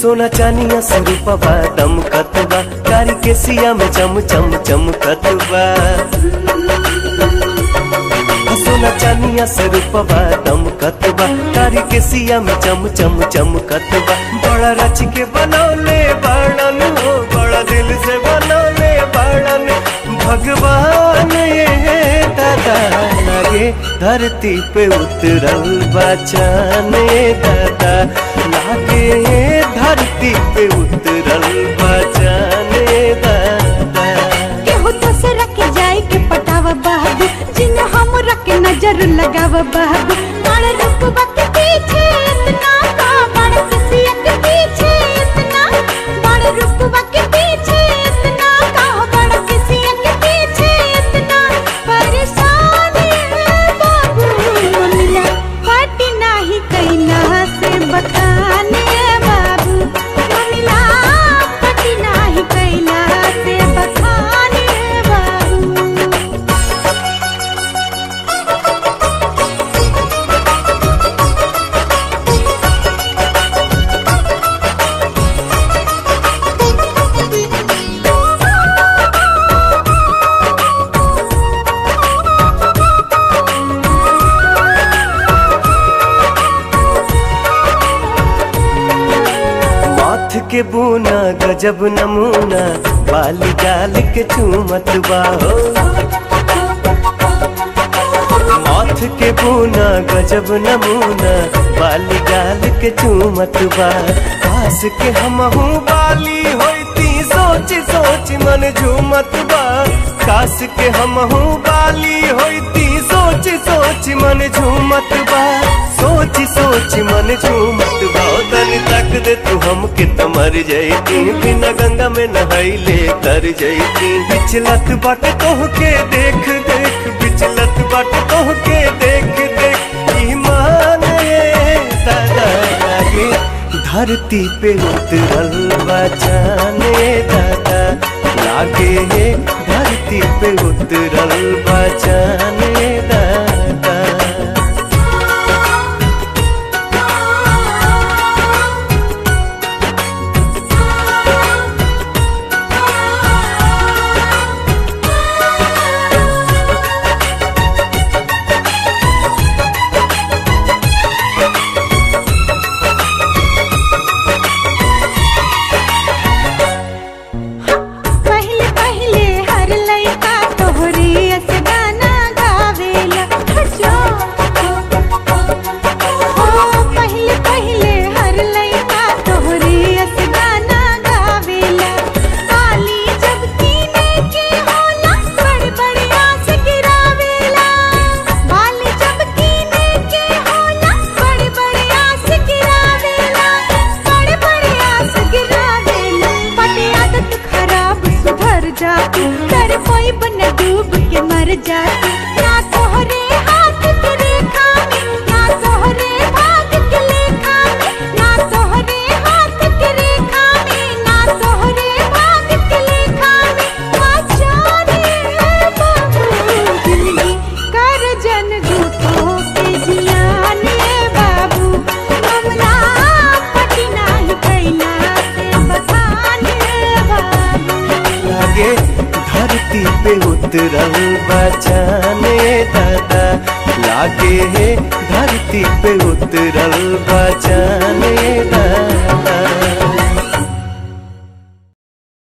सोना चानिया से रूपवा दमकत बा कारी के सिया में चम चम चमकत बा सोना चानिया से रूपवा दमकत बा कारी के सिया में चम चम चमकत बा बड़ा रच के बनौले बाड़न हो बड़ा दिल से बनौले बाड़न भगवान ये दादा लागे धरती पे उतरल बचान दादा लागे धरती पे उतरल बचान दादा केहू दूसरा के जाए के पटावा बाबू जिन हम रख नजर लगावा बाबू बड़ रुकबा के पीछे इतना का बड़ किसिया के पीछे इतना बड़ रुकबा के पीछे इतना का बड़ किसिया के पीछे इतना परेशान है बाबू मिला पाटी नाही कैला से बखाने बाबू मिला पाटी नाही कैला से बखाने बाबू माथ के बूना गजब नमूना बाली गाल के चूमत बाहो माथ के बूना गजब नमूना बाली गाल के चूमत बा पास के हमहू बाली होती सोच सोच मन झूमत बा कास के हमहू बाली होती सोच सोच मन झूमत बा सोच सोच मन झूमत बा ओ तनी तक दे तू हमके त मर जैती बिना गंगा में नहाइले तर जैती बिचलत बाट तोहके देख देख बिचलत बाट तोहके देख देख ईमान ये दादा लागे धरती पे उतरल बचाने दादा लागे ये धरती पे उतरल बचाने दादा पहले पहले हर लइका तोहरे अस गाना गावेला हटो ओ पहले पहले हर लइका तोहरे अस गाना गावेला ताली जब कीने के होला बड़ बड़ आस गिरावेला बाली जब कीने के होला बड़ बड़ आस गिरावेला बड़ बड़ आस गिरावेला पटे आदत खराब सुधर जाती कर कोई बन डूब के मर जाती ना तोहरे हाथ के रेखा में ना तोहरे भाग के लेखा में ना तोहरे हाथ के रेखा में ना तोहरे भाग के लेखा में आचारे बाबू दिल्ली कर जन झूठो के जियाने बाबू हमला पटी नाही कैला से बखाने बाबू लागे धरती पे उतरल बचाने दादा लागे धरती पे उतरल बचाने दादा